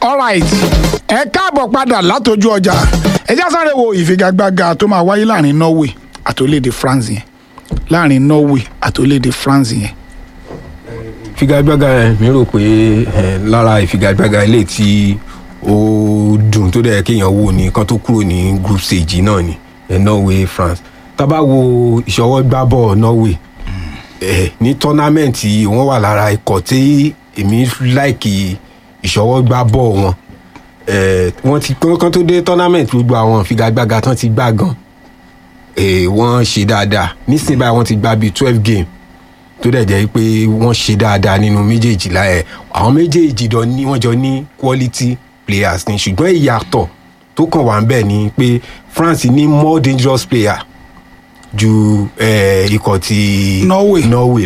alright ẹ káàbọ̀ padà látọjú ọjà ẹ já sáré wo ìfigagbága tó máa wáyé láàrin Norway àti orílẹ̀-èdè France yẹn láàrin Norway àti orílẹ̀-èdè France yẹn ìfigagbága yẹn mi rò pé eh, lára ìfigagbága ilé tí ó dùn tó dẹ̀ kéèyàn wò ní kan tó kúrò ní group stage náà ni eh, Norway France tá bá wo ìṣọwọ́gbábọ̀ Norway eh, ní tọ́námẹ́ǹtì wọ́n wà lára ikọ̀ tí èmi láìkì ìṣọwọ́gbábọ̀ wọn eh, wọ́n ti kán tó dé tọ́námẹ́ǹtì gbogbo àwọn ìfigagbága tán ti gbá gan eh, wọ́n ṣe dáadáa nísìnyí báyìí wọ́n ti gbá bíi twelve game tó dẹ̀ jẹ́ pé wọ́n ṣe dáadáa nínú méjèèjì láyẹ̀ àwọn méjèèjì dọ̀ ní wọ́n jọ ní quality players ni ṣùgbọ́n ìyàtọ̀ tó kàn wá ń bẹ̀ ni pé France ní more dangerous player ju eh, ikọ̀ ti Norway. Norway